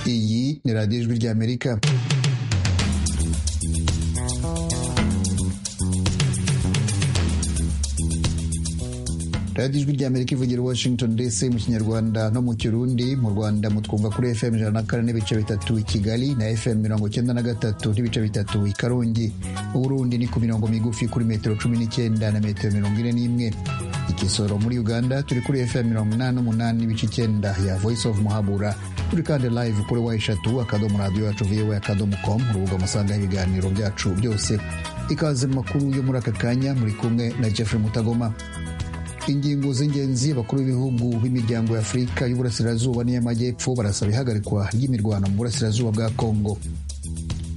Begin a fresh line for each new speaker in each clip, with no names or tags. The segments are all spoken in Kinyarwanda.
ni radiyo ijwi rya amerika radiyo ijwi rya amerika ivugira i washington dc mu kinyarwanda no mu kirundi mu rwanda mutwumva kuri fm ijana na kane n'ibice bitatu i kigali na fm mirongo cyenda na gatatu n'ibice bitatu i karongi uburundi ni ku mirongo migufi kuri metero cumi n'icyenda na metero mirongo ine n'imwe igisoro muri uganda turi kuri fm mirongo inani n'umunani n'ibice icyenda ya voice of muhabura turi kandi live kuri wa eshatu akadomo radiyo yacu vowa akadomo com urubuga musangaho ibiganiro byacu byose ikaze mu makuru yo muri aka kanya muri kumwe na jeffrey mutagoma ingingo z'ingenzi abakuru b'ibihugu b'imiryango y'afurika y'uburasirazuba n'iy'amajyepfo barasaba ihagarikwa ry'imirwano mu burasirazuba bwa kongo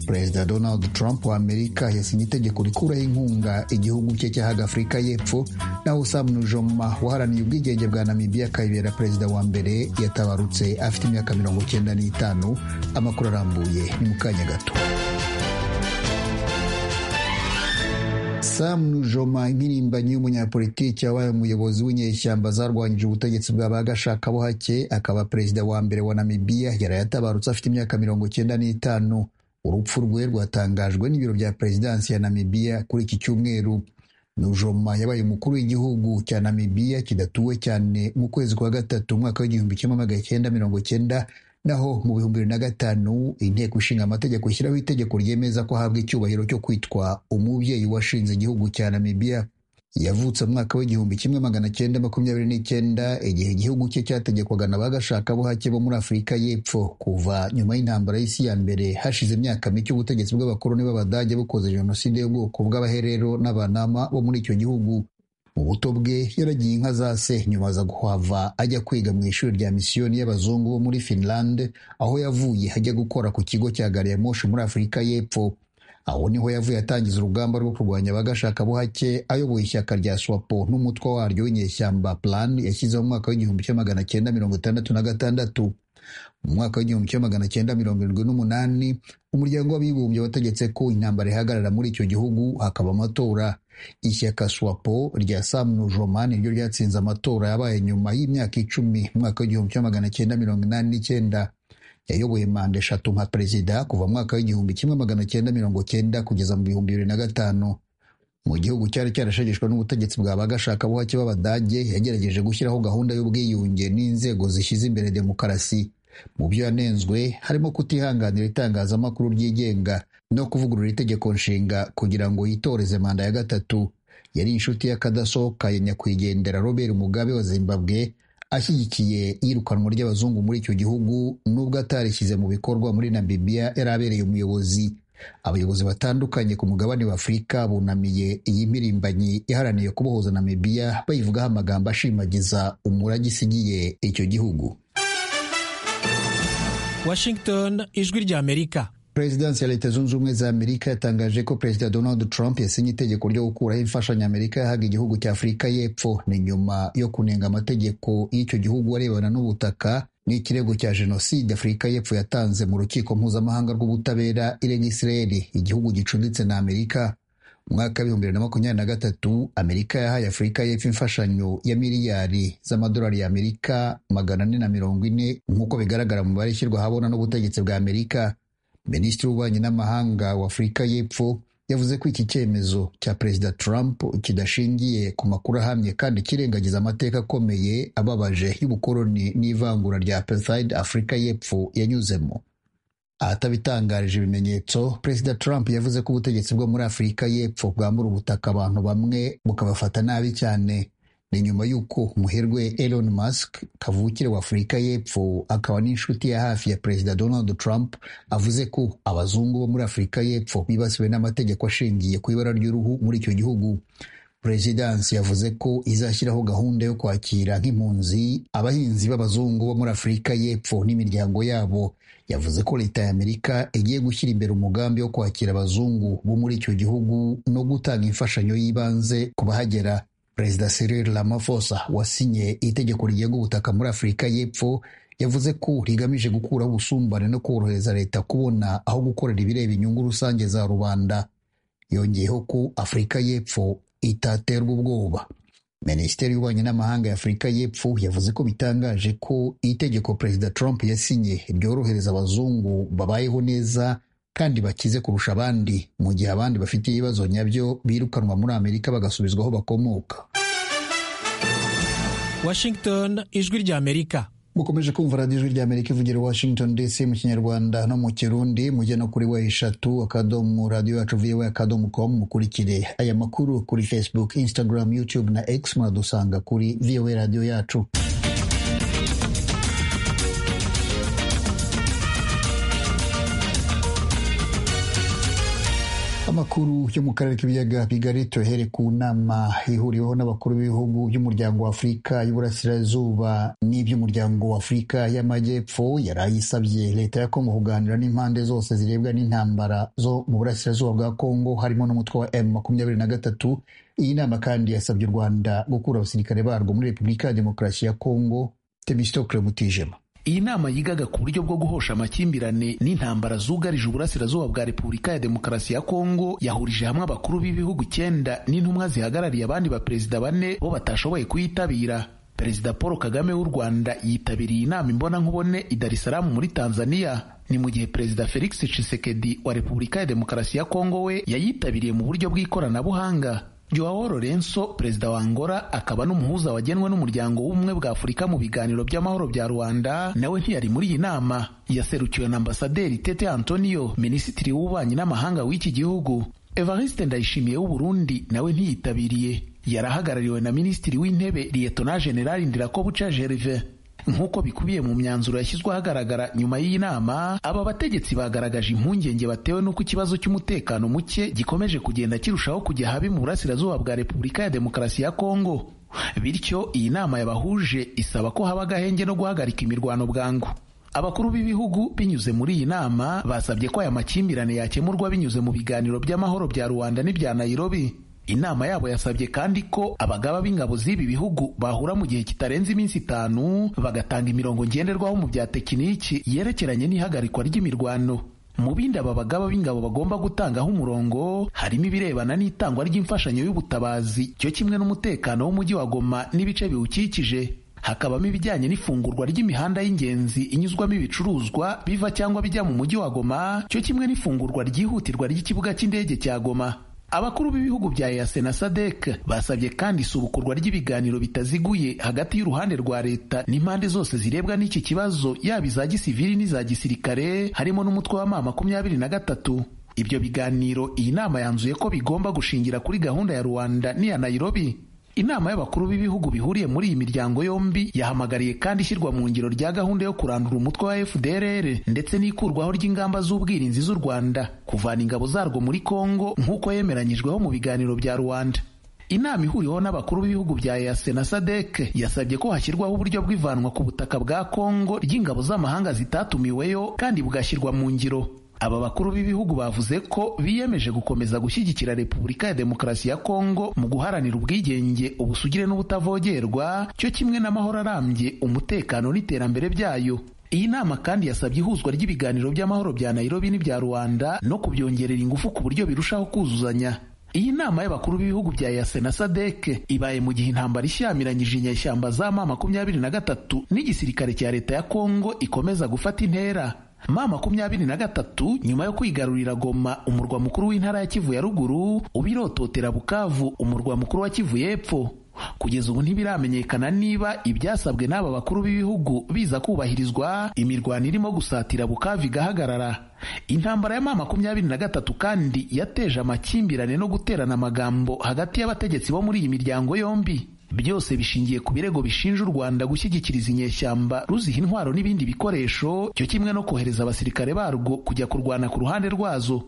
perezida donald trump wa amerika yasinye itegeko rikuraho inkunga igihugu cye cyahaga afurika y'epfo naho sam nujoma waharaniye ubwigenge bwa namibia akayibera perezida wa mbere yatabarutse afite imyaka mirongo cyenda n'itanu amakuru arambuye ni mu kanya gato sam nujoma impirimbanyi y'umunyapolitiki wabaye umuyobozi w'inyeshyamba zarwanyije ubutegetsi bwa ba gashakabuhake akaba perezida wa mbere wa namibia yarayatabarutse afite imyaka mirongo cyenda n'itanu urupfu rwe rwatangajwe n'ibiro bya perezidansi ya namibiya kuri iki cyumweru nujoma yabaye umukuru w'igihugu cya namibiya kidatuwe cyane mu kwezi kwa gatatu umwaka w'igihumbi kimwe magana cyenda mirongo cyenda naho mu bihumbi bibiri na gatanu inteko ishinga amategeko ishyiraho itegeko ryemeza ko ahabwa icyubahiro cyo kwitwa umubyeyi washinze igihugu cya namibiya yavutse umwaka w'igihumbi kimwe magana cyenda makumyabiri n'icyenda igihe igihugu cye cyategekwaga na bagashakabuhake bo muri afurika y'epfo kuva nyuma y'intambara y'isi ya mbere hashize imyaka mike ubutegetsi bw'abakoloni b'abadage bukoze jenoside y'ubwoko bw'abaherero n'abanama bo muri icyo gihugu mu buto bwe yaragiye inka za se nyuma aza guhava ajya kwiga mu ishuri rya misiyoni y'abazungu bo muri finland aho yavuye ajya gukora ku kigo cya gari ya moshi muri afurika y'epfo aho niho yavuye atangiza urugamba rwo kurwanya abagashakabuhake ayoboye ishyaka rya swapo n'umutwe waryo w'inyeshyamba plan yashyizeho mu mwaka w'igihumbi kimwe magana cyenda mirongo itandatu na gatandatu mu mwaka w'igihumbi kimwe magana cyenda mirongo irindwi n'umunani umuryango w'abibumbye wategetse ko intambara ihagarara muri icyo gihugu hakaba amatora ishyaka swapo rya sam nujoma niryo ryatsinze amatora yabaye nyuma y'imyaka icumi mu mwaka w'igihumbi kimwe magana cyenda mirongo inani n'icyenda yayoboye manda eshatu nka perezida kuva mwaka w'igihumbi kimwe magana cyenda mirongo cyenda kugeza mu bihumbi bibiri na gatanu mu gihugu cyari cyarashegeshwe n'ubutegetsi bwa bagashakabuhake b'abadage yagerageje gushyiraho gahunda y'ubwiyunge n'inzego zishyize imbere demokarasi mu byo yanenzwe harimo kutihanganira itangazamakuru ryigenga no kuvugurura itegeko nshinga kugira ngo yitoreze manda ya gatatu yari inshuti y'akadasohoka ya nyakwigendera robert mugabe wa zimbabwe ashyigikiye iyirukanwa ry'abazungu muri icyo gihugu nubwo atarishyize mu bikorwa muri namibiya yari abereye umuyobozi abayobozi batandukanye ku mugabane wa afurika bunamiye iyi mpirimbanyi iharaniye kubohoza namibiya bayivugaho amagambo ashimagiza umurage isigiye icyo gihugu
washington ijwi rya amerika
perezidansi ya leta zunze ubumwe za amerika yatangaje ko perezida donald trump yasinye itegeko ryo gukuraho imfashanyo amerika yahaga igihugu cya afurika y'epfo ni nyuma yo kunenga amategeko y'icyo gihugu arebana n'ubutaka n'ikirego cya jenoside afurika y'epfo yatanze mu rukiko mpuzamahanga rw'ubutabera irega isirayeli igihugu gicumbitse na amerika mu mwaka w'ibihumbi bibiri na makumyabiri na gatatu amerika yahaye afurika y'epfo imfashanyo ya miliyari z'amadolari ya amerika magana ane na mirongo ine nk'uko bigaragara mu mibare ishyirwa ahabona n'ubutegetsi bwa amerika minisitiri w'ububanyi n'amahanga wa afurika y'epfo yavuze ko iki cyemezo cya perezida trump kidashingiye ku makuru ahamye kandi kirengagiza amateka akomeye ababaje y'ubukoloni n'ivangura rya apartheid afurika y'epfo yanyuzemo ahatabitangarije ibimenyetso perezida trump yavuze ko ubutegetsi bwo muri afurika y'epfo bwambura ubutaka abantu bamwe bukabafata nabi cyane ni nyuma y'uko umuherwe Elon Musk kavukire wa Afurika y'Epfo akaba n'inshuti ya hafi ya Perezida Donald Trump avuze ko abazungu bo muri Afurika y'Epfo bibasiwe n'amategeko ashingiye ku ibara ry'uruhu muri icyo gihugu perezidansi yavuze ko izashyiraho gahunda yo kwakira nk'impunzi abahinzi b'abazungu bo muri Afurika y'Epfo n'imiryango yabo yavuze ko leta ya Amerika igiye gushyira imbere umugambi wo kwakira abazungu bo muri icyo gihugu no gutanga imfashanyo y'ibanze ku bahagera perezida Cyril Ramaphosa wasinye itegeko rigenga ubutaka muri Afurika y'Epfo yavuze ko rigamije gukuraho ubusumbane no korohereza leta kubona aho gukorera ibireba inyungu rusange za rubanda yongeyeho ko Afurika y'Epfo itaterwa ubwoba minisiteri y'ububanyi n'amahanga ya afurika y'epfo yavuze ko bitangaje ko itegeko perezida trump yasinye ryorohereza abazungu babayeho neza kandi bakize kurusha abandi mu gihe abandi bafite ibibazo nyabyo birukanwa muri amerika bagasubizwa aho bakomoka
Washington, ijwi ry'Amerika.
mukomeje kumva radiyo ijwi ry'amerika ivugira i washington dc mu kinyarwanda no mu kirundi mujye no kuri wa eshatu akadomo radiyo yacu viwe akadomo com mukurikire aya makuru kuri facebook instagram youtube na x muradusanga kuri viwe radiyo yacu amakuru yo mu karere k'ibiyaga bigari tuhere ku nama ihuriweho n'abakuru b'ibihugu by'umuryango wa afurika y'uburasirazuba n'iby'umuryango wa afurika y'amajyepfo yari ayisabye leta ya kongo kuganira n'impande zose zirebwa n'intambara zo mu burasirazuba bwa kongo harimo n'umutwe wa m makumyabiri na gatatu iyi nama kandi yasabye u rwanda gukura abasirikare barwo muri repubulika ya demokarasi ya kongo temistokle mutijema
iyi nama yigaga ku buryo bwo guhosha amakimbirane n'intambara zugarije uburasirazuba bwa repubulika ya demokarasi ya kongo yahurije hamwe abakuru b'ibihugu icyenda n'intumwa zihagarariye abandi baperezida bane bo batashoboye kuyitabira perezida paul kagame w'u rwanda yitabiriye inama imbonankubone i dar es salaam muri tanzania ni mu gihe perezida felix tshisekedi wa repubulika ya demokarasi ya kongo we yayitabiriye mu buryo bw'ikoranabuhanga Joao Lorenzo, perezida wa Angola akaba n'umuhuza wagenwe n'umuryango w'ubumwe bwa Afurika mu biganiro by'amahoro bya Rwanda, nawe ntiyari muri iyi nama. Yaserukiwe na ambasaderi Tete Antonio, minisitiri w'ububanyi n'amahanga w'iki gihugu. Evariste Ndayishimiye w'u Burundi nawe ntiyitabiriye. Yarahagarariwe na minisitiri w'intebe Liyetona Jenerali Ndirakobuca Gervais. nk'uko bikubiye mu myanzuro yashyizwe ahagaragara nyuma y'iyi nama aba bategetsi bagaragaje impungenge batewe n'uko ikibazo cy'umutekano muke gikomeje kugenda kirushaho kujya habi mu burasirazuba bwa repubulika ya demokarasi ya kongo bityo iyi nama yabahuje isaba ko haba agahenge no guhagarika imirwano bwangu abakuru b'ibihugu binyuze muri iyi nama basabye ko aya makimbirane yakemurwa binyuze mu biganiro by'amahoro bya rubanda n'ibya nairobi inama yabo yasabye kandi ko abagaba b'ingabo z'ibi bihugu bahura mu gihe kitarenze iminsi itanu bagatanga imirongo ngenderwaho mu bya tekiniki yerekeranye n'ihagarikwa ry'imirwano mu bindi aba bagaba b'ingabo bagomba gutangaho umurongo harimo ibirebana n'itangwa ry'imfashanyo y'ubutabazi cyo kimwe n'umutekano w'umujyi wa goma n'ibice biwukikije hakabamo ibijyanye n'ifungurwa ry'imihanda y'ingenzi inyuzwamo ibicuruzwa biva cyangwa bijya mu mujyi wa goma cyo kimwe n'ifungurwa ryihutirwa ry'ikibuga cy'indege cya goma abakuru b'ibihugu bya EAC na SADC basabye kandi isubukurwa ry'ibiganiro bitaziguye hagati y'uruhande rwa leta n'impande zose zirebwa n'iki kibazo yaba iza gisivili n'iza gisirikare harimo n'umutwe wa ma makumyabiri na gatatu ibyo biganiro iyi nama yanzuye ko bigomba gushingira kuri gahunda ya Rwanda n'iya Nairobi inama y'abakuru b'ibihugu bihuriye muri iyi miryango yombi yahamagariye kandi ishyirwa mu ngiro rya gahunda yo kurandura umutwe wa FDLR ndetse n'ikurwaho ry'ingamba z'ubwirinzi z'u Rwanda kuvana ingabo zarwo muri Kongo nk'uko yemeranyijweho mu biganiro bya Rwanda Inama ihuriweho n'abakuru b'ibihugu bya EAC na SADC yasabye ko hashyirwaho uburyo bw'ivanwa ku butaka bwa Kongo ry'ingabo z'amahanga zitatumiweyo kandi bugashyirwa mu ngiro aba bakuru b'ibihugu bavuze ko biyemeje gukomeza gushyigikira repubulika ya demokarasi ya kongo mu guharanira ubwigenge ubusugire n'ubutavogerwa cyo kimwe n'amahoro arambye umutekano n'iterambere byayo iyi nama kandi yasabye ihuzwa ry'ibiganiro by'amahoro bya nairobi n'ibya rwanda no kubyongerera ingufu ku buryo birushaho kuzuzanya iyi nama y'abakuru b'ibihugu bya yase na sadeke ibaye mu gihe intambara ishyamiranyije inyeshyamba za ma makumyabiri na gatatu n'igisirikare cya leta ya kongo ikomeza gufata intera ma makumyabiri na gatatu nyuma yo kwigarurira goma umurwa mukuru w'intara ya kivu ya ruguru ubirototera bukavu umurwa mukuru wa kivu y'epfo kugeza ubu ntibiramenyekana niba ibyasabwe n'aba bakuru b'ibihugu biza kubahirizwa imirwano irimo gusatira bukavu igahagarara intambara ya ma makumyabiri na gatatu kandi yateje amakimbirane no guterana amagambo hagati y'abategetsi bo muri iyi miryango yombi byose bishingiye ku birego bishinja u Rwanda gushyigikiriza inyeshyamba ruziha intwaro n'ibindi bikoresho cyo kimwe no kohereza abasirikare barwo kujya kurwana ku ruhande rwazo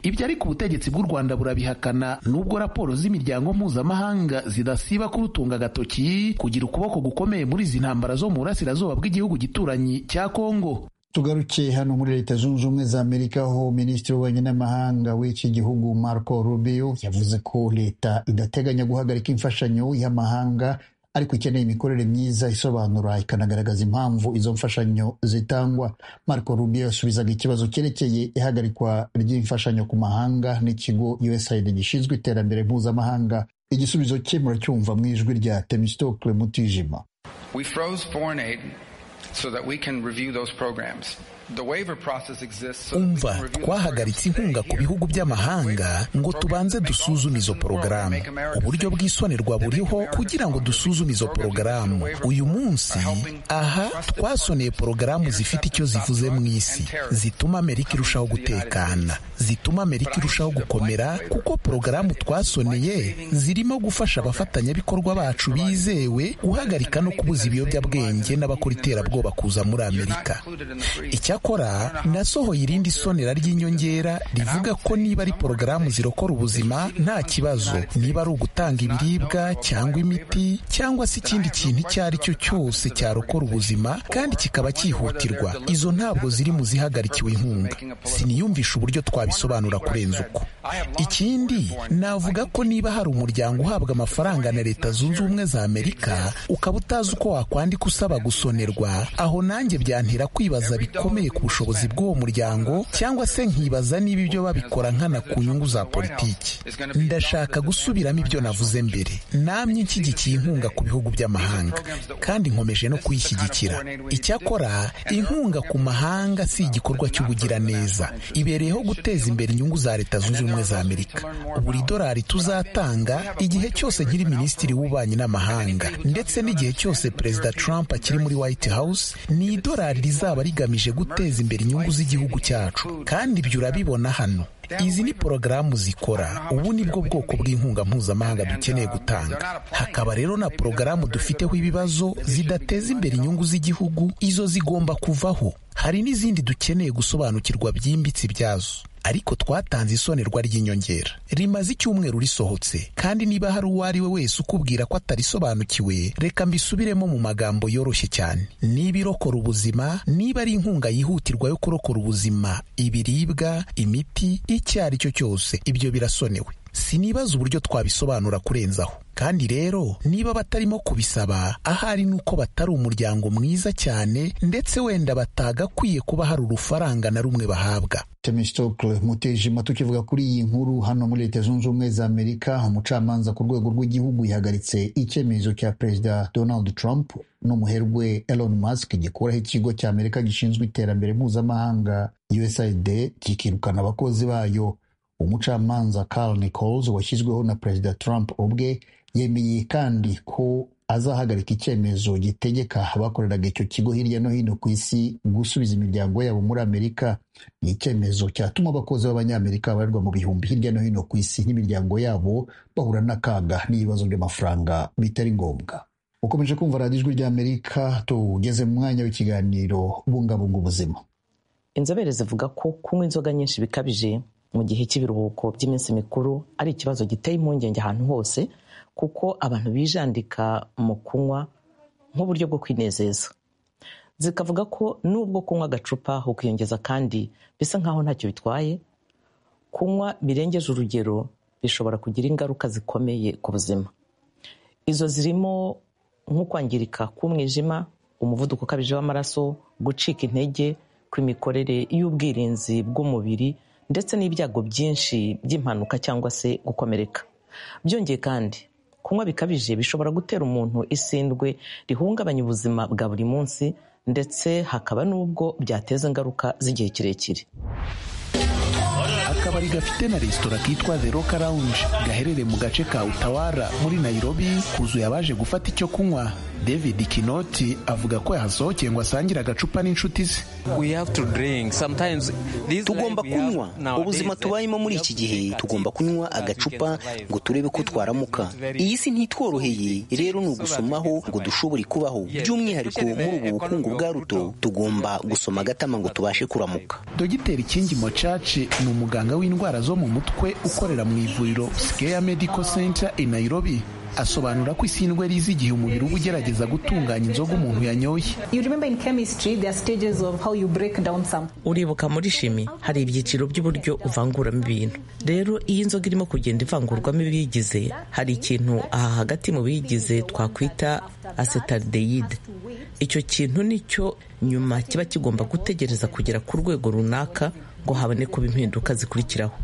ibyo ariko ubutegetsi bw'u Rwanda burabihakana nubwo raporo z'imiryango mpuzamahanga zidasiba kurutunga agatoki kugira ukuboko gukomeye muri izi ntambara zo mu burasirazuba bw'igihugu gituranyi cya Kongo
tugaruke hano muri leta zunze ubumwe za amerika aho minisitiri w'ububanyi n'amahanga w'iki gihugu marco rubio yavuze ko leta idateganya guhagarika imfashanyo y'amahanga ariko ikeneye imikorere myiza isobanura ikanagaragaza impamvu izo mfashanyo zitangwa marco rubio yasubizaga ikibazo cyerekeye ihagarikwa ry'imfashanyo ku mahanga n'ikigo usaid gishinzwe iterambere mpuzamahanga igisubizo cye muracyumva mu ijwi rya temistokle mutijima
We froze foreign aid so that we can review those programs. The waiver process exists so that we
umva
can review the
twahagaritse
programs
inkunga
today
ku
here.
bihugu by'amahanga ngo tubanze dusuzume izo porogaramu uburyo bw'isonerwa buriho kugira ngo dusuzume izo porogaramu uyu munsi aha twasoneye porogaramu zifite icyo zivuze mu isi zituma amerika irushaho gutekana zituma amerika irushaho gukomera kuko porogaramu twasoneye zirimo gufasha abafatanyabikorwa bacu bizewe guhagarika no kubuza ibiyobyabwenge n'abakora iterabwoba kuza muri amerika icyakora nasohoye irindi sonera ry'inyongera rivuga ko niba ari porogaramu zirokora ubuzima nta kibazo niba ari ugutanga ibiribwa cyangwa imiti cyangwa se ikindi kintu icyo ari cyo cyose cyarokora ubuzima kandi kikaba cyihutirwa izo ntabwo ziri mu zihagarikiwe inkunga siniyumvisha uburyo twabisobanura kurenza uko ikindi navuga ko niba hari umuryango uhabwa amafaranga na leta zunze ubumwe za amerika ukaba utazi uko wakwandika usaba gusonerwa aho nanjye byantera kwibaza bikomeye ku bushobozi bw'uwo muryango cyangwa se nkibaza niba ibyo babikora nkana ku nyungu za politiki ndashaka gusubiramo ibyo navuze mbere namye nshyigikiye inkunga ku bihugu by'amahanga kandi nkomeje no kuyishyigikira icyakora inkunga ku mahanga si igikorwa cy'ubugiraneza ibereyeho guteza imbere inyungu za leta zunze ubumwe za amerika buri dorari tuzatanga igihe cyose nkiri minisitiri w'ububanyi n'amahanga ndetse n'igihe cyose perezida trump akiri muri white house ni idorari rizaba rigamije guteza imbere inyungu z'igihugu cyacu kandi ibyo urabibona hano izi ni porogaramu zikora ubu ni bwo bwoko bw'inkunga mpuzamahanga dukeneye gutanga hakaba rero na porogaramu dufiteho ibibazo zidateza imbere inyungu z'igihugu izo zigomba kuvaho hari n'izindi dukeneye gusobanukirwa byimbitse ibyazo ariko twatanze isonerwa ry'inyongera rimaze icyumweru risohotse kandi niba hari uwo ari we wese ukubwira ko atarisobanukiwe reka mbisubiremo mu magambo yoroshye cyane niba irokora ubuzima niba ari inkunga yihutirwa yo kurokora ubuzima ibiribwa imiti icyo ari cyo cyose ibyo birasonewe sinibaza uburyo twabisobanura kurenzaho kandi rero niba batarimo kubisaba ahari ni uko batari umuryango mwiza cyane ndetse wenda batagakwiye kuba hari urufaranga na rumwe bahabwa
temistokle mutijima tukivuga kuri iyi nkuru hano muri leta zunze ubumwe za amerika umucamanza ku rwego rw'igihugu yahagaritse icyemezo cya perezida donald trump n'umuherwe elon musk gikuraho ikigo cya amerika gishinzwe iterambere mpuzamahanga usaid kikirukana abakozi bayo umucamanza Carl Nichols washyizweho na perezida Trump ubwe yemeye kandi ko azahagarika icyemezo gitegeka abakoreraga icyo kigo hirya no hino ku isi gusubiza imiryango yabo muri Amerika ni icyemezo cyatuma abakozi b'abanyamerika babarirwa mu bihumbi hirya no hino ku isi n'imiryango yabo bahura n'akaga n'ibibazo by'amafaranga bitari ngombwa ukomeje kumva radiyo ijwi ry'amerika tugeze mu mwanya w'ikiganiro bungabunga ubuzima
inzobere zivuga ko kunywa inzoga nyinshi bikabije mu gihe cy'ibiruhuko by'iminsi mikuru ari ikibazo giteye impungenge ahantu hose kuko abantu bijandika mu kunywa nk'uburyo bwo kwinezeza zikavuga ko n'ubwo kunywa agacupa ukiyongeza kandi bisa nk'aho ntacyo bitwaye kunywa birengeje urugero bishobora kugira ingaruka zikomeye ku buzima izo zirimo nko kwangirika k'umwijima umuvuduko ukabije w'amaraso gucika intege kw'imikorere y'ubwirinzi bw'umubiri ndetse n'ibyago byinshi by'impanuka cyangwa se gukomereka byongeye kandi kunywa bikabije bishobora gutera umuntu isindwe rihungabanya ubuzima bwa buri munsi ndetse hakaba n'ubwo byateza ingaruka z'igihe kirekire
akabari gafite na resitora kitwa The Roca Lounge gaherereye mu gace ka Utawara muri Nairobi kuzuye abaje gufata icyo kunywa David Kinoti avuga ko yahasohokeye ngo asangire agacupa n'inshuti ze
tugomba kunywa ubuzima tubayemo muri iki gihe tugomba kunywa agacupa ngo turebe ko twaramuka iyi si ntitworoheye rero ni ugusomaho ngo dushobore kubaho by'umwihariko muri ubu bukungu bwa ruto tugomba gusoma agatama ngo tubashe kuramuka
Dogiteri Kingi Mochache ni umuganga w'indwara zo mu mutwe ukorera mu ivuriro Skeya Medical Center i Nairobi asobanura ko isindwe riza igihe umubiri uba ugerageza gutunganya inzoga umuntu yanyoye
You remember in chemistry, there are stages of how you break down something.
uribuka muri shimi hari ibyiciro by'uburyo uvanguramo ibintu rero iyo inzoga irimo kugenda ivangurwamo ibiyigize hari ikintu aha hagati mu biyigize twakwita acetaldehyde icyo kintu nicyo nyuma kiba kigomba gutegereza kugera ku rwego runaka ngo haboneke impinduka zikurikiraho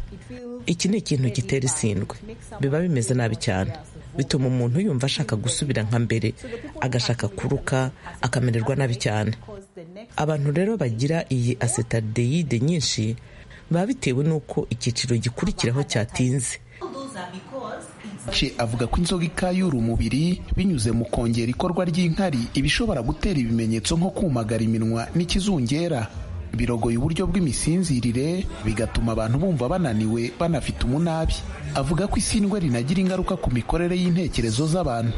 iki ni ikintu gitera isindwe biba bimeze nabi cyane bituma umuntu yumva ashaka gusubira nka mbere agashaka kuruka akamererwa nabi cyane abantu rero bagira iyi asetadeyide nyinshi baba bitewe n'uko icyiciro gikurikiraho cyatinze
avuga ko inzoga ikayura umubiri binyuze mu kongera ikorwa ry'inkari ibishobora gutera ibimenyetso nko kumagara iminwa n'ikizungera birogoye uburyo bw'imisinzirire bigatuma abantu bumva bananiwe banafite umunabi avuga ko isi ndwara rinagira ingaruka ku mikorere y'intekerezo z'abantu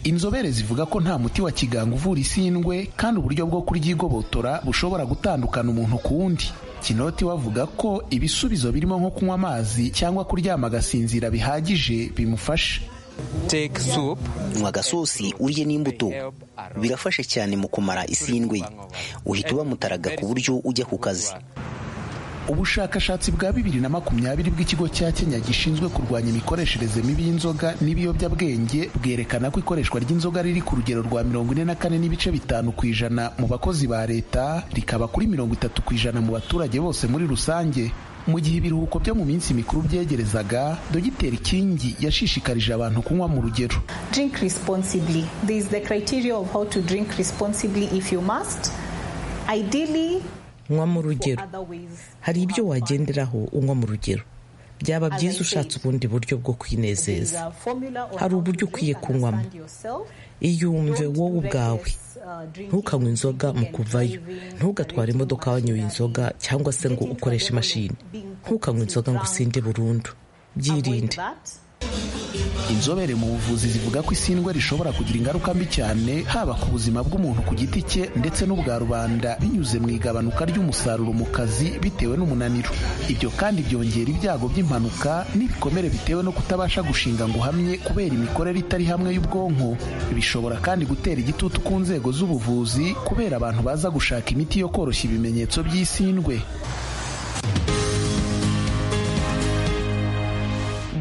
inzobere zivuga ko nta muti wa kiganga uvura isindwe kandi uburyo bwo kuryigobotora bushobora gutandukana umuntu ku wundi kinoti bavuga ko ibisubizo birimo nko kunywa amazi cyangwa kuryama agasinzira bihagije bimufasha
nywa agasosi urye n'imbuto birafasha cyane mu kumara isindwe uhita ubamutaraga ku buryo ujya ku kazi
ubushakashatsi bwa bibiri na makumyabiri bw'ikigo cya kenya gishinzwe kurwanya imikoreshereze mibi y'inzoga n'ibiyobyabwenge bwerekana ko ikoreshwa ry'inzoga riri ku rugero rwa mirongo ine na kane n'ibice bitanu ku ijana mu bakozi ba leta rikaba kuri mirongo itatu ku ijana mu baturage bose muri rusange mu gihe ibiruhuko byo mu minsi mikuru byegerezaga dogiteri kingi yashishikarije abantu kunywa mu rugero
Drink responsibly. There is the criteria of how to drink responsibly if you must. Ideally,
nywa mu rugero hari ibyo wagenderaho unywa mu rugero byaba byiza ushatse ubundi buryo bwo kwinezeza hari uburyo ukwiye kunywamo iyumve wowe ubwawe ntukanywe inzoga mu kuvayo ntugatware imodoka wanyoye inzoga cyangwa se ngo ukoreshe imashini ntukanywe inzoga ngo usinde burundu byirinde
inzobere mu buvuzi zivuga ko isindwe rishobora kugira ingaruka mbi cyane haba ku buzima bw'umuntu ku giti cye ndetse n'ubwa rubanda binyuze mu igabanuka ry'umusaruro mu kazi bitewe n'umunaniro ibyo kandi byongera ibyago by'impanuka n'ibikomere bitewe no kutabasha gushinga ngo uhamye kubera imikorere itari hamwe y'ubwonko bishobora kandi gutera igitutu ku nzego z'ubuvuzi kubera abantu baza gushaka imiti yo koroshya ibimenyetso by'isindwe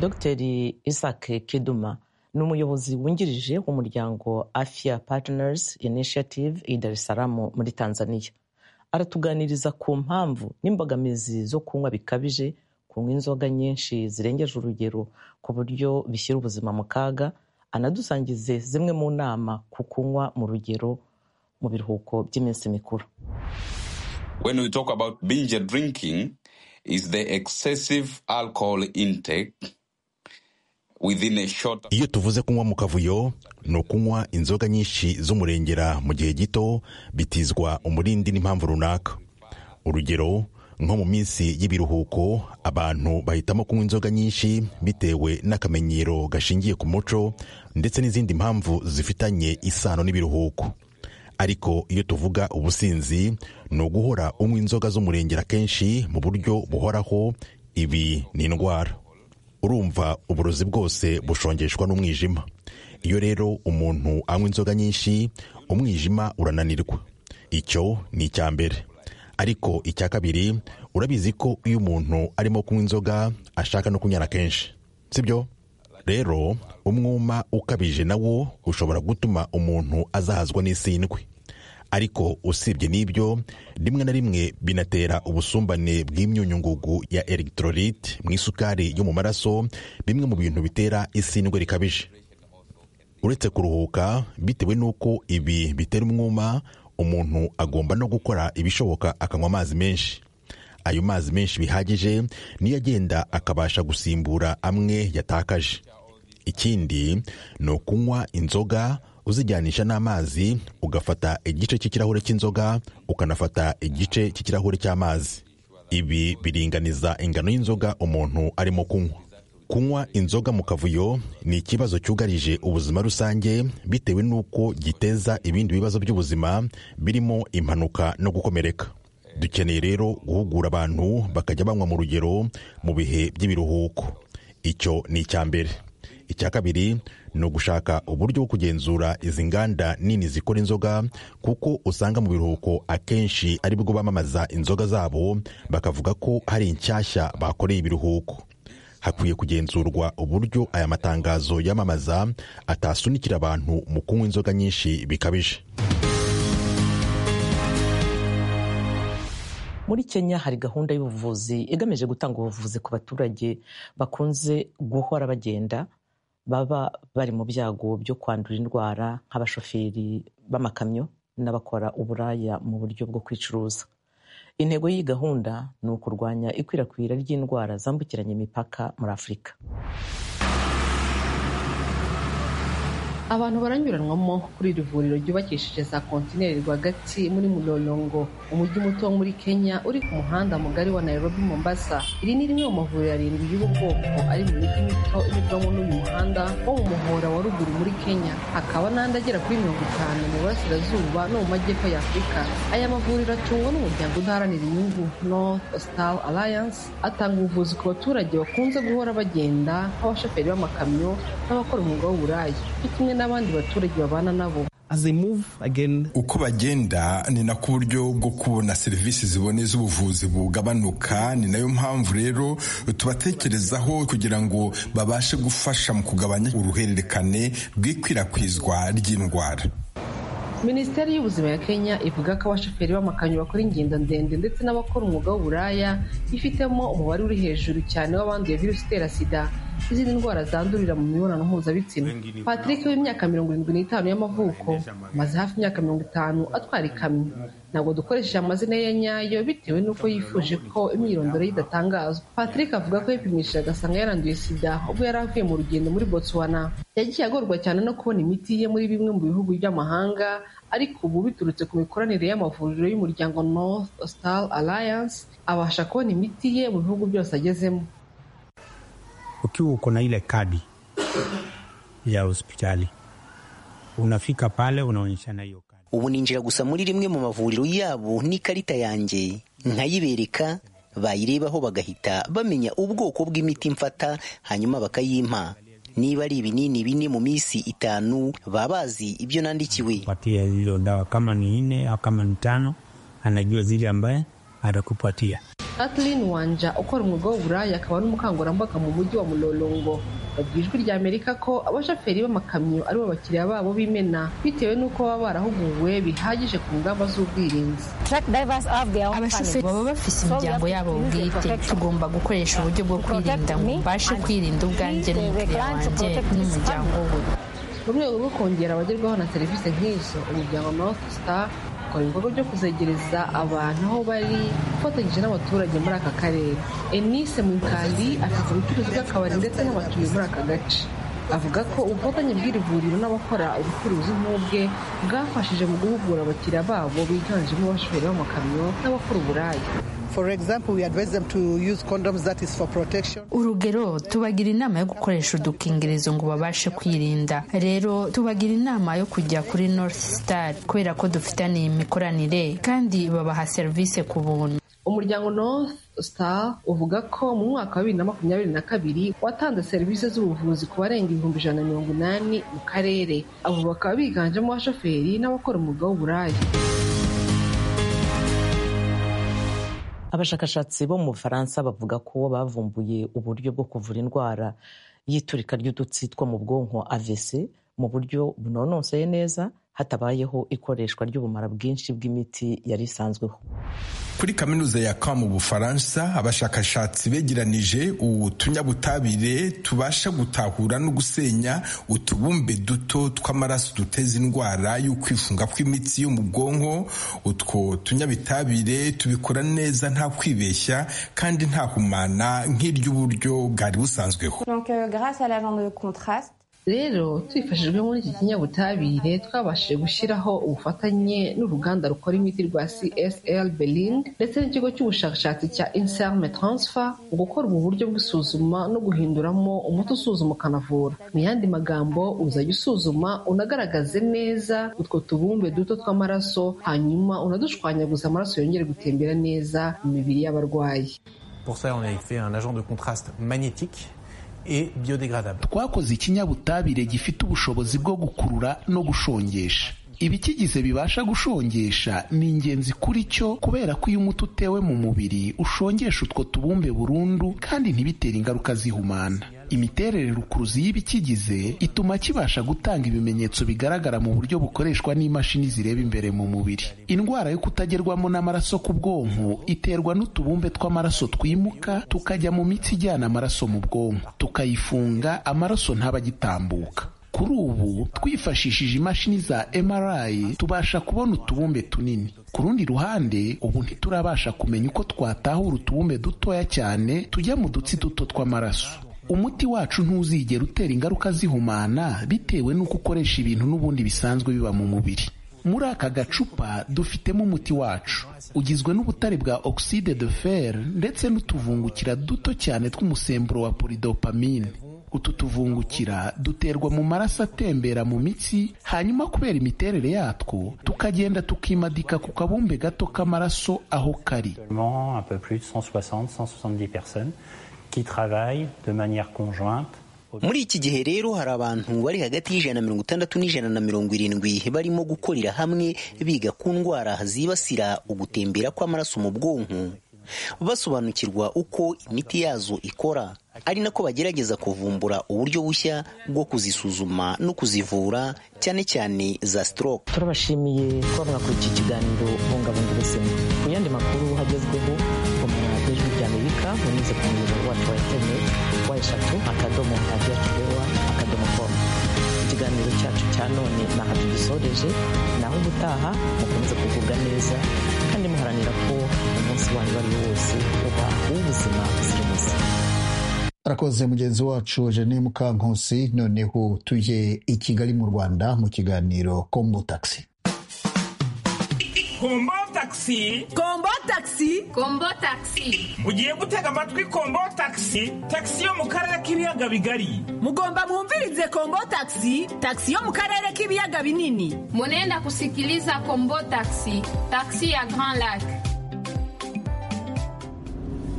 dr isaac kiduma ni umuyobozi wungirije w'umuryango afia partners initiative i dar es salaam muri tanzania aratuganiriza ku mpamvu n'imbogamizi zo kunywa bikabije kunywa inzoga nyinshi zirengeje urugero ku buryo bishyira ubuzima mu kaga anadusangize zimwe mu nama ku kunywa mu rugero mu biruhuko by'iminsi mikuru
When we talk about binge drinking, is the excessive alcohol intake
iyo tuvuze kunywa mu kavuyo ni ukunywa inzoga nyinshi z'umurengera mu gihe gito bitizwa umurindi n'impamvu runaka urugero nko mu minsi y'ibiruhuko abantu bahitamo kunywa inzoga nyinshi bitewe n'akamenyero gashingiye ku muco ndetse n'izindi mpamvu zifitanye isano n'ibiruhuko ariko iyo tuvuga ubusinzi ni uguhora unywa inzoga z'umurengera kenshi mu buryo buhoraho ibi ni indwara urumva uburozi bwose bushongeshwa n'umwijima iyo rero umuntu anywa inzoga nyinshi umwijima urananirwa icyo ni icya mbere ariko icya kabiri urabizi ko iyo umuntu arimo kunywa inzoga ashaka no kunyara kenshi sibyo rero umwuma ukabije nawo ushobora gutuma umuntu azahazwa n'isindwe ariko usibye n'ibyo rimwe na rimwe binatera ubusumbane bw'imyunyungugu ya elegitoroyite mu isukari yo mu maraso bimwe mu bintu bitera isindwe rikabije uretse kuruhuka bitewe n'uko ibi bitera umwuma umuntu agomba no gukora ibishoboka akanywa amazi menshi ayo mazi menshi bihagije niyo agenda akabasha gusimbura amwe yatakaje ikindi ni ukunywa inzoga uzijyanisha n'amazi ugafata igice cy'ikirahure cy'inzoga ukanafata igice cy'ikirahure cy'amazi ibi biringaniza ingano y'inzoga umuntu arimo kunywa kunywa inzoga mu kavuyo ni ikibazo cyugarije ubuzima rusange bitewe n'uko giteza ibindi bibazo by'ubuzima birimo impanuka no gukomereka dukeneye rero guhugura abantu bakajya banywa mu rugero mu bihe by'ibiruhuko icyo ni icya mbere icya kabiri ni ugushaka uburyo bwo kugenzura izi nganda nini zikora inzoga kuko usanga mu biruhuko akenshi ari bwo bamamaza inzoga zabo bakavuga ko hari inshyashya bakoreye ibiruhuko hakwiye kugenzurwa uburyo aya matangazo yamamaza atasunikira abantu mu kunywa inzoga nyinshi bikabije
muri kenya hari gahunda y'ubuvuzi igamije gutanga ubuvuzi ku baturage bakunze guhora bagenda baba bari mu byago byo kwandura indwara nk'abashoferi b'amakamyo n'abakora uburaya mu buryo bwo kwicuruza intego y'iyi gahunda ni ukurwanya ikwirakwira ry'indwara zambukiranya imipaka muri afurika
abantu baranyuranwamo kuri iri vuriro ryubakishije za kontineri rwagati muri muloyongo umujyi muto wo muri kenya uri ku muhanda mugari wa nairobi mombasa iri ni rimwe mu mavuriro arindwi y'ubu bwoko ari mu mijyi mito inyurwamo n'uyu muhanda wo mu muhora wa ruguru muri kenya hakaba n'andi agera kuri mirongo itanu mu burasirazuba no mu majyepfo ya afurika aya mavuriro atungwa n'umuryango udaharanira inyungu north hostal alliance atanga ubuvuzi ku baturage bakunze guhora bagenda nk'abashoferi b'amakamyo n'abakora umwuga w'uburayi kimwe n'abandi baturage babana nabo
uko bagenda ni nako uburyo bwo kubona serivisi ziboneye z'ubuvuzi bugabanuka ni nayo mpamvu rero tubatekerezaho kugira ngo babashe gufasha mu kugabanya uruhererekane rw'ikwirakwizwa ry'indwara
minisiteri y'ubuzima ya kenya ivuga ko abashoferi b'amakamyo bakora ingendo ndende ndetse n'abakora umwuga w'uburaya ifitemo umubare uri hejuru cyane w'abanduye virusi itera sida izindi ndwara zandurira mu mibonano mpuzabitsina patrick w'imyaka mirongo irindwi n'itanu y'amavuko amaze hafi imyaka mirongo itanu atwara ikamyo ntabwo dukoresheje amazina ye nyayo bitewe n'uko yifuje ko imyirondoro ye idatangazwa patrick avuga ko yipimishije agasanga yaranduye sida ubwo yari avuye mu rugendo muri botswana yagiye agorwa cyane no kubona imiti ye muri bimwe mu bihugu by'amahanga ariko ubu biturutse ku mikoranire y'amavuriro y'umuryango north star alliance abasha kubona imiti ye mu bihugu byose agezemo
ukiwa uko na ile kadi ya hospitali unafika pale unaonyeshana hiyo kadi.
Ubu ninjira gusa muri rimwe mu mavuriro yabo n'ikarita yanjye nkayibereka, bayirebaho bagahita bamenya ubwoko bw'imiti mfata hanyuma bakayimpa. Niba ari ibinini bine mu minsi itanu baba bazi ibyo nandikiwe.
Patia hizo dawa kama ni nne au kama ni tano, anajua zile ambaye atakupatia.
Kathleen Wanja ukora umwuga w'uburaya akaba n'umukangurambaga mu mujyi wa Mulolongo babwiye ijwi rya Amerika ko abashoferi b'amakamyo aribo bakiriya babo b'imena bitewe n'uko baba barahuguwe bihagije ku ngamba z'ubwirinzi
abashoferi baba bafite imiryango yabo bwite tugomba gukoresha uburyo bwo kwirinda ngo mbashe kwirinda ubwanjye n'umukiriya wanjye n'umuryango we
mu rwego rwo kongera abagerwaho na serivisi nk'izo umuryango North Star bakora ibikorwa byo kuzegereza abantu aho bari ufatanyije n'abaturage muri aka karere enise mukandi afite ubucuruzi bw'akabari ndetse n'abatuye muri aka gace avuga ko ubufatanye bw'iri vuriro n'abakora ubucuruzi nk'ubwe bwafashije mu guhugura abakiriya babo biganjemo abashoferi b'amakamyo n'abakora uburaya
urugero tubagira inama yo gukoresha udukingirizo ngo babashe kwirinda rero tubagira inama yo kujya kuri north star kubera ko dufitaniye imikoranire kandi babaha serivisi ku buntu
umuryango north star uvuga ko mu mwaka wa bibiri na makumyabiri na kabiri watanze serivisi z'ubuvuzi ku barenga ibihumbi ijana na mirongo inani mu karere abo bakaba biganjemo abashoferi n'abakora umwuga w'uburaya
abashakashatsi bo mu bufaransa bavuga ko bavumbuye uburyo bwo kuvura indwara y'iturika ry'udutsi two mu bwonko avc mu buryo bunonoseye neza hatabayeho ikoreshwa ry'ubumara bwinshi bw'imiti yari isanzweho
kuri kaminuza ya Caen mu Bufaransa abashakashatsi begeranije utunyabutabire tubasha gutahura no gusenya utubumbe duto tw'amaraso duteza indwara y'ukwifunga kw'imitsi yo mu bwonko utwo tunyabitabire tubikora neza nta kwibeshya kandi nta humana nk'iry'uburyo bwari busanzweho
rero twifashijwe muri iki kinyabutabire twabashije gushyiraho ubufatanye n'uruganda rukora imiti rwa csl berlin ndetse n'ikigo cy'ubushakashatsi cya inserme transfer mu gukora ubu buryo bw'isuzuma no guhinduramo umuti usuzuma ukanavura mu yandi magambo uzajya usuzuma unagaragaze neza utwo tubumbe duto tw'amaraso hanyuma unadushwanyaguza amaraso yongere gutembera neza mu mibiri y'abarwayi
twakoze ikinyabutabire gifite ubushobozi bwo gukurura no gushongesha ibikigize bibasha gushongesha ni ingenzi kuri cyo kubera ko iyo umuti utewe mu mubiri ushongesha utwo tubumbe burundu kandi ntibitere ingaruka zihumana imiterere rukuruzi y'ibikigize ituma kibasha gutanga ibimenyetso bigaragara mu buryo bukoreshwa n'imashini zireba imbere mu mubiri indwara yo kutagerwamo n'amaraso ku bwonko iterwa n'utubumbe tw'amaraso twimuka tukajya mu mitsi ijyana amaraso mu bwonko tukayifunga amaraso ntaba agitambuka kuri ubu twifashishije imashini za MRI tubasha kubona utubumbe tunini ku rundi ruhande ubu ntiturabasha kumenya uko twatahura utubumbe dutoya cyane tujya mu dutsi duto tw'amaraso umuti wacu ntuzigera utera ingaruka zihumana bitewe n'uko ukoresha ibintu n'ubundi bisanzwe biba mu mubiri muri aka gacupa dufitemo umuti wacu ugizwe n'ubutare bwa oxide de fer ndetse n'utuvungukira duto cyane tw'umusemburo wa polydopamine utu tuvungukira duterwa mu maraso atembera mu mitsi hanyuma kubera imiterere yatwo tukagenda tukimadika ku kabumbe gato k'amaraso aho kari
muri iki gihe rero hari abantu bari hagati y'ijana na mirongo itandatu n'ijana na mirongo irindwi barimo gukorera hamwe biga ku ndwara zibasira ugutembera kw'amaraso mu bwonko basobanukirwa uko imiti yazo ikora ari nako bagerageza kuvumbura uburyo bushya bwo kuzisuzuma no kuzivura cyane cyane za stroke
turabashimiye kuba mwakurikiye ikiganiro bungabunga ubuzima ku yandi makuru hagezweho umuntu wajejwe ry'amerika munyuze ku muyoboro wacu wa interineti wa eshatu akadomo radiyo tubewa akadomo komu ikiganiro cyacu cya none ntaho tugisoreje naho ubutaha mukomeze kugubwa neza kandi muharanira ko umunsi wanyu uwo ari wo wose uba uw'ubuzima buzira umuze
arakoze mugenzi wacu jene mukankusi noneho tujye i kigali mu rwanda mu kiganiro kombo taxi
kombo taxi
kombo taxi
kombo taxi
ugiye gutega amatwi kombo taxi taxi yo mu karere k'ibiyaga bigari
mugomba mwumvirize kombo taxi taxi yo mu karere k'ibiyaga binini
munenda kusikiliza kombo taxi taxi ya grand lac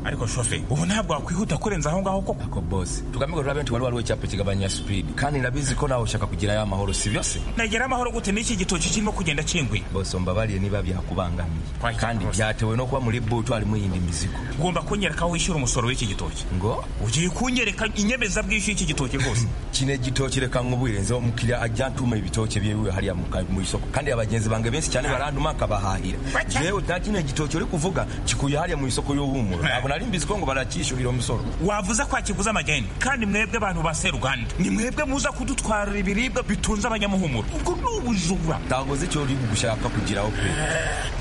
ariko shofe ubu ntabwo wakwihuta kurenza aho ngaho koko ako bose tugamije rero benshi wari wariho icyapa kigabanya speed kandi nabizi ko nawe ushaka kugira ya mahoro si byose
nagera amahoro gute n'iki gitoki kirimo kugenda cinguye
bose mbabariye niba byakubangamiye kandi byatewe no kuba muri butu harimo iyindi mizigo
ugomba kunyereka aho wishyura umusoro w'iki gitoki
ngo
ugiye kunyereka inyemezabwishyu y'iki gitoki rwose
kino gitoki reka nk'uburenzeho umukiriya ajya atuma ibitoki byiwe hariya mu isoko kandi abagenzi bange benshi cyane baranduma akabahahira yewe nta kino gitoki uri kuvuga kikuye hariya mu isoko y'uhumuro nari mbizi ko ngo baracyishyurira umusoro
wavuze ko akiguze amageni kandi mwebwe abantu ba seruganda ni mwebwe muza kudutwarira ibiribwa bitunze abanyamuhumuro ubwo ni ubujura
ntagoze icyo uri gushaka kugiraho pe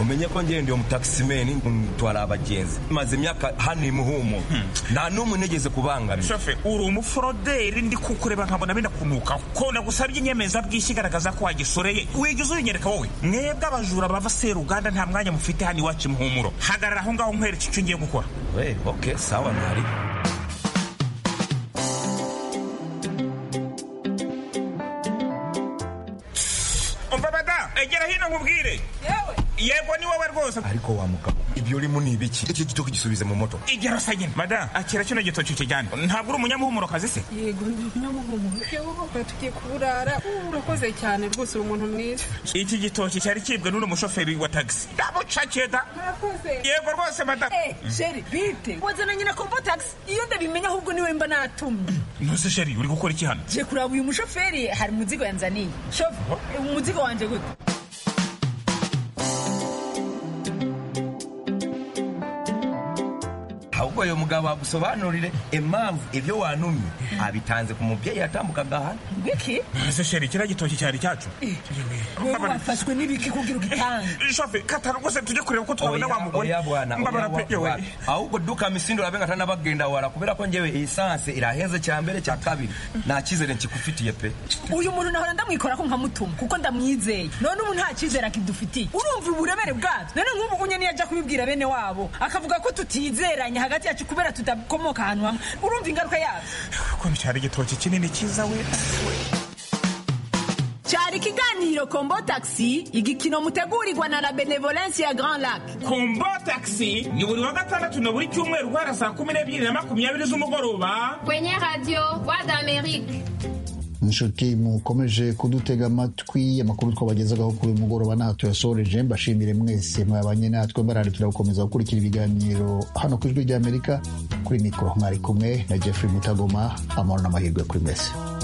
umenye ko ngende uwo mutakisimeni mutwara abagenzi maze imyaka hano imuhumuro nta n'umwe nigeze kubangamira
shofe uri umuforoderi ndi kukureba nkabona benda kunukaho ko nagusabye inyemezabwishyu igaragaza ko wagisoreye wigize uyinyereka wowe mwebwe abajura bava seruganda nta mwanya mufite hano iwacu imuhumuro hagarara aho ngaho nkwereka icyo ngiye gukora
Hey, okay, sawa ntari
umva bada egera hino nkubwire yewe yego ni wowe rwose
ariko wa mugabo ibyo urimo ni ibiki icyo gitoki gisubize mu moto
igero sagina mada akira kino gitoki ukijyane ntabwo uri umunyamuhumuro kazi se
yego ndi umunyamuhumuro yego koko tugiye kuburara urakoze cyane rwose uri umuntu mwiza
iki gitoki cyari kibwe n'uri umushoferi wa tagisi ndabucakiye da
murakoze
yego rwose mada
eh sheri bite wazananye na kombo tagisi iyo ndabimenya ahubwo niwe mba natumye
ntuzi sheri uri gukora iki hano
je kuraba uyu mushoferi hari umuzigo yanzaniye shofu umuzigo wanje gute
ahubwo uyu mugabo agusobanurire impamvu ibyo wanumye abitanze ku mubyeyi yatambukaga hano
biki
ese sheri kiriya gitoki cyari cyacu
wowe wafashwe n'ibiki kugira ugitange
shofe katana rwose tujye kureba ko twabona wa mugore
oya bwana oya bwana ahubwo duka misindo rabe nkatana bagenda wara kubera ko njyewe esanse iraheze cya mbere cya kabiri nta cyizere nkikufitiye pe
uyu muntu nahora ndamwikora ko nkamutuma kuko ndamwizeye none ubu nta cyizere akidufitiye urumva uburemere bwacu none nk'ubu unye niyo ajya kubibwira bene wabo akavuga ko tutizeranye hagati hagati yacu kubera tudakomoka ahantu hamwe urumva ingaruka yacu
ko cyari igitoki kinini cyiza we
cyari ikiganiro kombo taxi igikino mutegurirwa na la benevolence ya grand lac
kombo taxi ni buri wa gatandatu na buri cyumweru guhera saa kumi n'ebyiri na makumyabiri z'umugoroba
kwenye radiyo wadi amerike
inshuti mukomeje kudutega amatwi amakuru twabagezagaho kuri uyu mugoroba ntaho tuyasoreje mbashimire mwese mwabanye natwe mbararikira gukomeza gukurikira ibiganiro hano ku ijwi ry'amerika kuri mikoro mwari kumwe na jeffrey mutagoma amahoro n'amahirwe kuri mwese